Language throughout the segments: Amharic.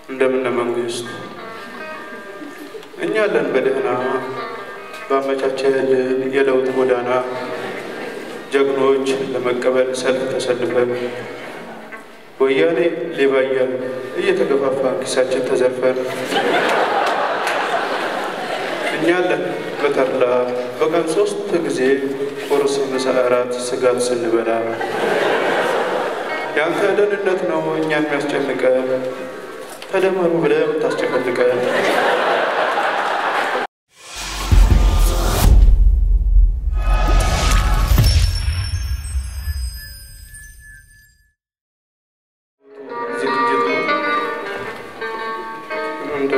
እንደምን መንግስት እኛ አለን በደህና ባመቻቸልን የለውጥ ጎዳና ጀግኖች ለመቀበል ሰልፍ ተሰልፈን ወያኔ ሌባ እያል እየተገፋፋ ኪሳችን ተዘርፈን እኛ አለን በተድላ በቀን ሶስት ጊዜ ቁርስ፣ ምሳ፣ እራት ስጋት ስንበላ ያንተ ደህንነት ነው እኛን የሚያስጨንቀን ተደመሩ ብለህ የምታስጨፈልቀን ዝግጅት ነው። እንደ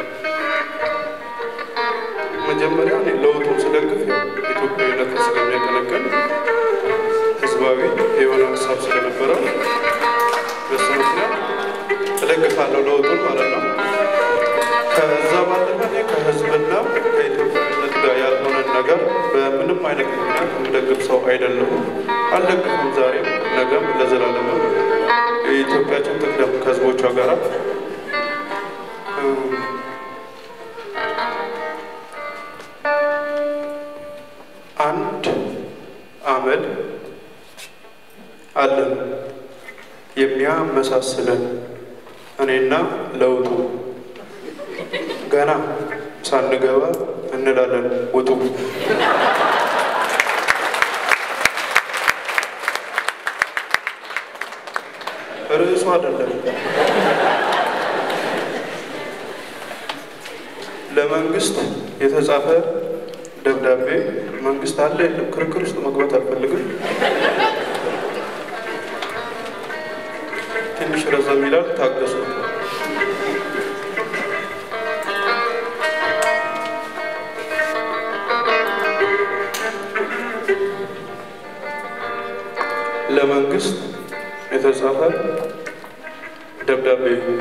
መጀመሪያ እኔ ለውጡን ስደግፍ ያው ኢትዮጵያዊነትን ስለሚያቀነቅን ህዝባዊ የሆነ ሀሳብ ስለነበረ በሱ ምክንያት እደግፋለሁ ለውጡን ማለት ነው። ከዛ ባለፈ እኔ ከህዝብና ከኢትዮጵያዊነት ጋር ያልሆነን ነገር በምንም አይነት ምክንያት የምደግፍ ሰው አይደለሁም። አልደግፍም። ዛሬም ነገም ለዘላለምም የኢትዮጵያችን ትቅደም ከህዝቦቿ ጋር አንድ አመል አለን የሚያመሳስለን እኔና ለውጡ ገና ሳንገባ እንላለን ውጡ። ርዕሱ አይደለም። ለመንግስት የተጻፈ ደብዳቤ መንግስት አለ የለም፣ ክርክር ውስጥ መግባት አልፈልግም። ትንሽ ረዘም ይላል፣ ታገሱ። ለመንግስት የተጻፈ ደብዳቤ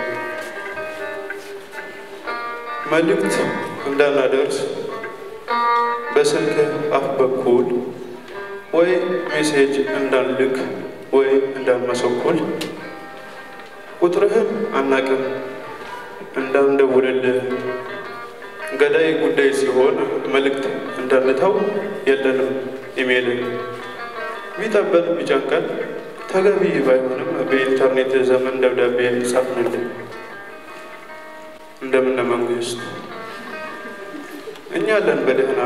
መልእክት እንዳናደርስ በስልክ አፍ በኩል ወይ ሜሴጅ እንዳንልክ ወይ እንዳንመሰኩል ቁጥርህን አናቅም እንዳንደውልልህ ገዳይ ጉዳይ ሲሆን መልእክት እንዳንተው የለንም ኢሜይል ቢጠበን ቢጨንቀን ተገቢ ባይሆንም በኢንተርኔት ዘመን ደብዳቤ ጻፍንልን። እንደምን መንግስት እኛ አለን በደህና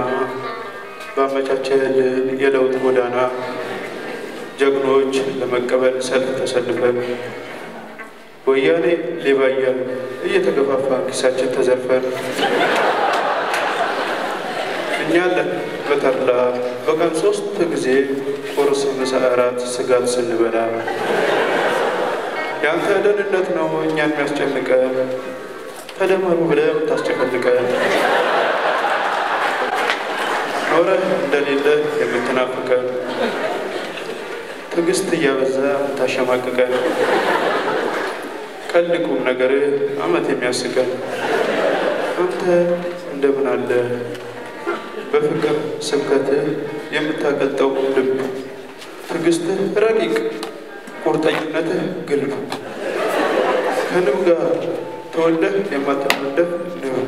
ባመቻቸልን የለውጥ ጎዳና ጀግኖች ለመቀበል ሰልፍ ተሰልፈን ወያኔ ሌባ እያል እየተገፋፋ ኪሳችን ተዘርፈን እኛ አለን በተድላ በቀን ሶስት ጊዜ ቁርስ፣ ምሳ፣ እራት ስጋት ስንበላ ያንተ ደህንነት ነው እኛን የሚያስጨንቀን ተደመሩ ብለህ የምታስጨፈልቀን ኖረህ እንደሌለ የምትናፍቀን ትዕግስት እያበዛ የምታሸማቅቀን ቀልድ ቁም ነገር አመት የሚያስቀን አንተ እንደምን አለ በፍቅር ስብከትህ የምታቀልጠው ልብ ትዕግስትህ ረቂቅ ቁርጠኝነትህ ግልብ ከንብ ጋር ተወልደህ የማትመደብ ንብ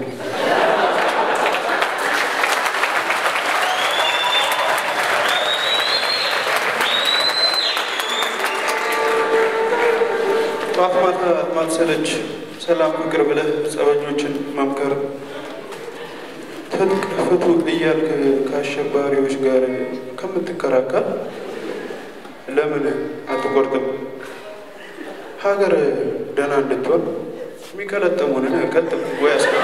ጠዋት ማታ ማትሰለች ሰላም ፍቅር ብለህ ጸበኞችን መምከር ትጥቅ ፍቱ እያልክ ከአሸባሪዎች ጋር ከምትከራከር ለምን አትቆርጥም? ሀገር ደህና እንድትሆን የሚቀለጥሙንን ቀጥም ወይ አስቀ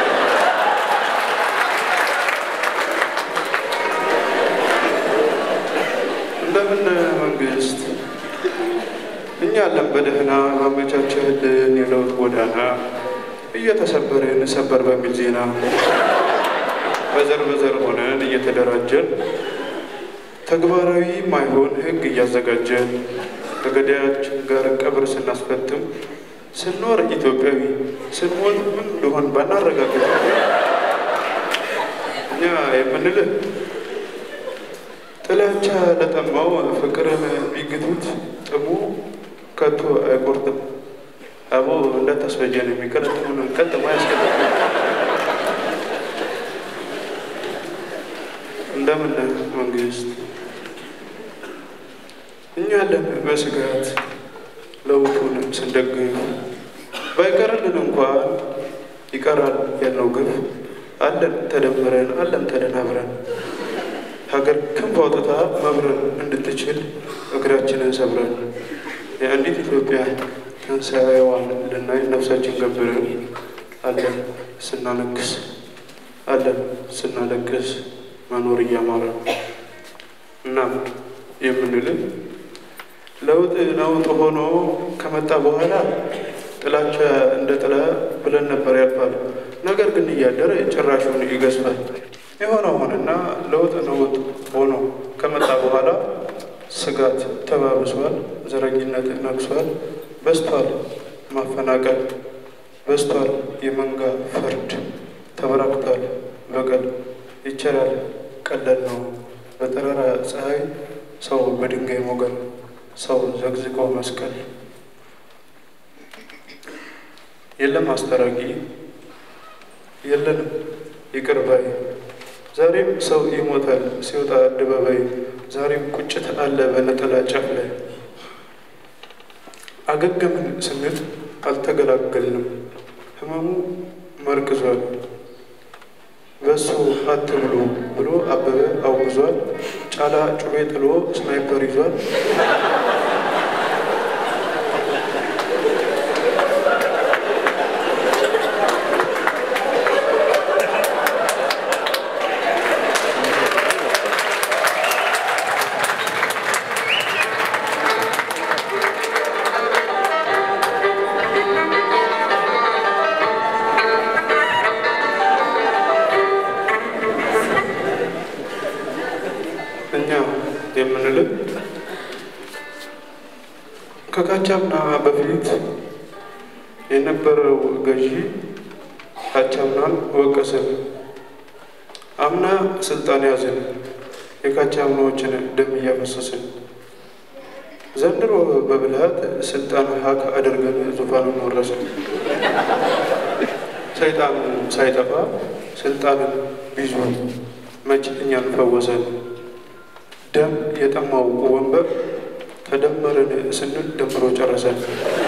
እንደምን መንግስት እኛ አለን በደህና ማመቻቸልን የለውጥ ጎዳና እየተሰበርን ሰበር በሚል ዜና በዘር በዘር ሆነን እየተደራጀን ተግባራዊ ማይሆን ህግ እያዘጋጀን ከገዳያችን ጋር ቀብር ስናስፈጥም ስንኖር ኢትዮጵያዊ ስንሞት ምን እንደሆን ባናረጋግጥ እኛ የምንልህ ጥላቻ ለጠማው ፍቅርን ቢግቱት ጥሙ ከቶ አይቆርጥም። አቦ እንዳታስፈጀን የሚቀለጥሙን ቀጥሞ ያስቀጥ እንደምን መንግስት እኛ አለን በስጋት ለውጡን ስንደግፍ ባይቀርልን እንኳ ይቀራል ያልነው ግፍ አለን ተደምረን አለን ተደናብረን ሀገር ክንፍ አውጥታ መብረር እንድትችል እግራችንን ሰብረን የአንዲት ኢትዮጵያ ትንሣኤዋን ልናይ ነፍሳችን ገብረን አለን ስናነክስ አለን ስናለቅስ መኖር እያማረ እና የምንልን ለውጥ ለውጥ ሆኖ ከመጣ በኋላ ጥላቻ እንደ ጥላ ብለን ነበር ያልፋል። ነገር ግን እያደረ ጭራሹን ይገዝፋል። የሆነ ሆነና ለውጥ ለውጥ ሆኖ ከመጣ በኋላ ስጋት ተባብሷል፣ ዘረኝነት ነግሷል፣ በስቷል ማፈናቀል፣ በስቷል የመንጋ ፍርድ፣ ተበራክቷል በቀል ይቻላል ቀለል ነው በጠራራ ፀሐይ ሰው በድንጋይ ሞገል ሰው ዘግዝቆ መስቀል የለም አስታራቂ የለንም ይቅር ባይ ዛሬም ሰው ይሞታል ሲወጣ አደባባይ ዛሬም ቁጭት አለ በነጠላ ጫፍ ላይ አገገምን ስንል አልተገላገልንም ህመሙ መርቅዟል በሱ አትብሉ ብሎ አበበ አውግዟል ጫላ ጩቤ ጥሎ ስናይፐር ይዟል እኛ የምንልም ከካቻምና በፊት የነበረው ገዢ ካቻምናን ወቀስን። አምና ስልጣን ያዝን፣ የካቻምናዎችን ደም እያፈሰስን። ዘንድሮ በብልሃት ስልጣን ሀክ አድርገን ዙፋኑን ወረስን። ሰይጣን ሳይጠፋ ስልጣንን ቢዙ መች እኛን ፈወሰን። ደም የጠማው ወንበር ተደመርን ስንል ደምሮ ጨረሰን።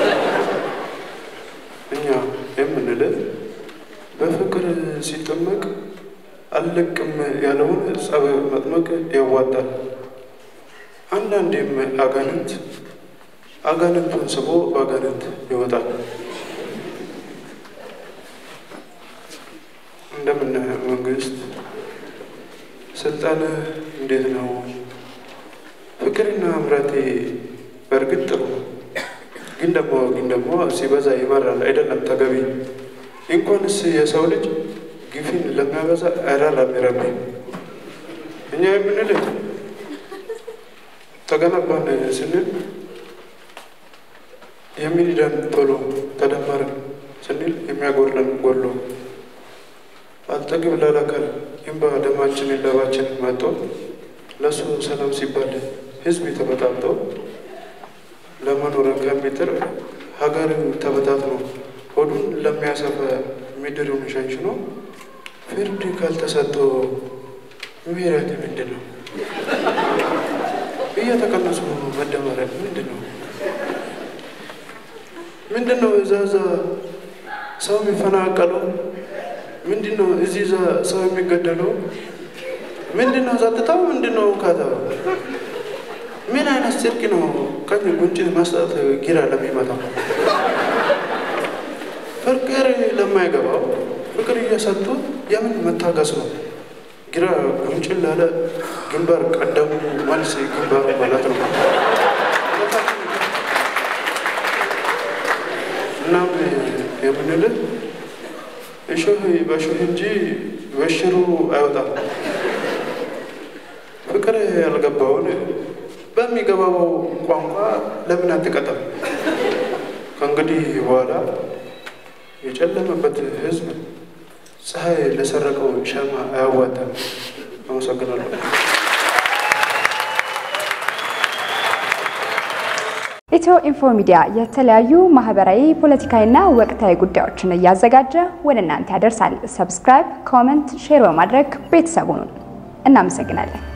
እኛ የምንልህ በፍቅር ሲጠመቅ አልለቅም ያለውን ጸብ መጥመቅ ያዋጣል። አንዳንዴም አጋንንት አጋንንቱን ስቦ በአጋንንት ይወጣል። እንደምን መንግስት ስልጣን እንዴት ነው? ፍቅርና ምራቴ በእርግጥ ጥሩ ግን ደግሞ ግን ደግሞ ሲበዛ ይመራል አይደለም ተገቢ። እንኳንስ የሰው ልጅ ግፊን ለሚያበዛ አይራራም ይረቢ። እኛ የምንልህ ተገነባን ስንል የሚኒዳን ቶሎ ተደመርን ስንል የሚያጎርለን ጎሎ አልጠግብ ላላካል ይንባ ደማችንን ለባችን መጦ ለእሱ ሰላም ሲባል ህዝብ ተበጣብጦ ለመኖር ከሚጥር ሀገርን ተበታትኖ ሆዱን ለሚያሰፋ ምድሩን ሸንሽኖ ፍርድ ካልተሰጠው ብሔራት ምንድን ነው? እየተቀነሱ መደመረን ምንድን ነው? ምንድን ነው? እዛ እዛ ሰው የሚፈናቀለው ምንድን ነው? እዚህ እዛ ሰው የሚገደለው ምንድን ነው? ጸጥታው ምንድን ነው? ካታው ምን አይነት ጽድቅ ነው? ቀኝ ጉንጭን መስጠት ጊራ ለሚመጣው ፍቅር ለማይገባው ፍቅር እየሰጡ የምን መታገስ ነው? ግራ ጉንጭን ላለ ግንባር ቀደሙ መልስ ግንባሩ ማለት ነው። እናም የምንልህ እሾህ በሾህ እንጂ በሽሩ አይወጣም። ፍቅር ያልገባውን በሚገባው ቋንቋ ለምን አትቀጠም? ከእንግዲህ በኋላ የጨለመበት ሕዝብ ፀሐይ ለሰረቀው ሻማ አያዋጣም። አመሰግናለሁ። ኢትዮ ኢንፎ ሚዲያ የተለያዩ ማህበራዊ፣ ፖለቲካዊና ወቅታዊ ጉዳዮችን እያዘጋጀ ወደ እናንተ ያደርሳል። ሰብስክራይብ፣ ኮመንት፣ ሼር በማድረግ ቤተሰቡን እናመሰግናለን።